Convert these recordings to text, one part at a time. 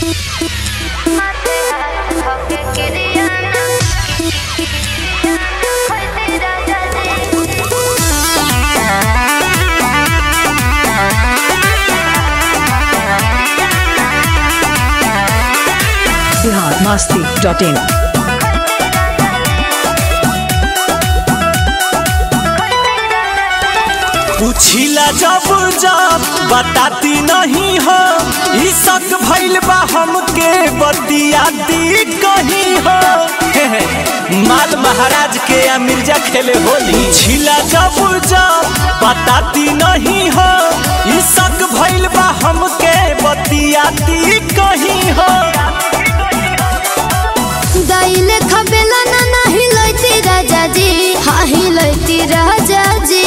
Bihar Masti dot in पूछिला जब जब बताती नहीं हो ई शक भइल बा हमके बतियाती कहीं हो हे हे, माल महाराज के या मिर्जा खेले होली पूछिला जब जब बताती नहीं हो ई शक भइल बा हमके बतियाती कहीं हो दाइले खबेला ना नाही लैती राजा जी हाँ ही लैती राजा जी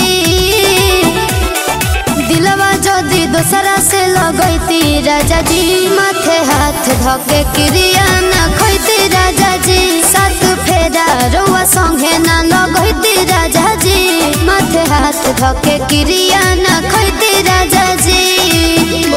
दिलवा जदी दोसरा से लगैती राजा जी माथे हाथ धके क्रिया ना खैती राजा जी सात फेरा रउआ संगे ना लगैती राजा जी माथे हाथ धके क्रिया ना खैती राजा जी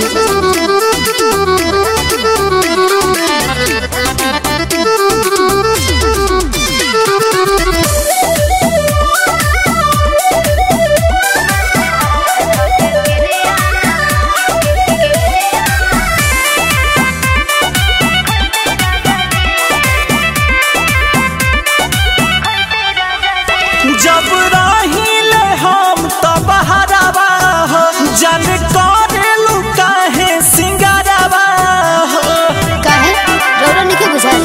जब रहिले हम तो बहरावा हो जन करेलू काहे सिंगारावा हो काहे रौरा निके बुझाल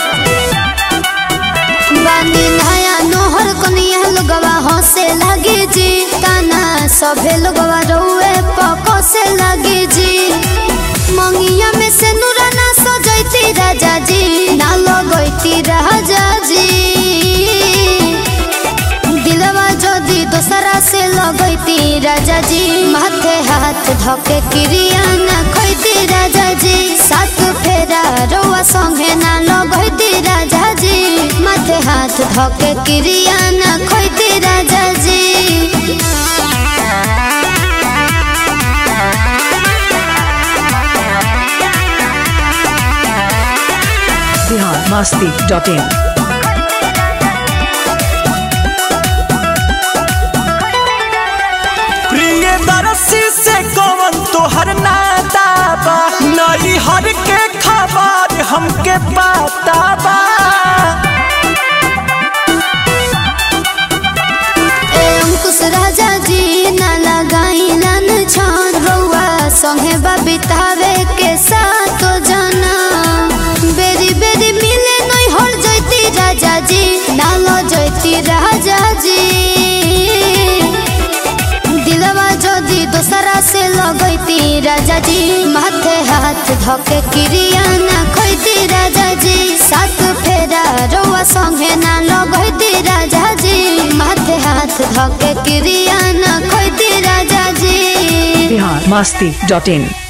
बानी नया नोहर कनिया लोगवा हंसे लगे जी ताना सभे लोगवा रउए पको से लगे जी मंगिया में से नूरा ना सजैती राजा जी ना लगैती राजा जी दिलवा जदी दोसरा से लगैती राजा जी माथे हाथ धके क्रिया ना खैती राजा जी सात फेरा रउआ संगे ना लगैती राजा जी माथे हाथ धके क्रिया ना खैती राजा जी बिहार मस्ती डॉट इन प्रिय दरसी से कौन तोहर नाता बा नई हर के खबर हमके पता बा ए अंकुश राजा जी ना लगाई लन छान रउआ संगे बितावे के साथ जना बेरी बेरी मिले नहीं हर जैती राजा जी ना लो जैती राजा जी दिलवा जदी दोसरा से लगैती राजा जी माथे हाथ धके क्रिया ना खैती राजा जी सात फेरा रउआ संगे ना लगैती राजा जी माथे हाथ धके क्रिया ना खैती राजा जी बिहार मस्ती डॉट इन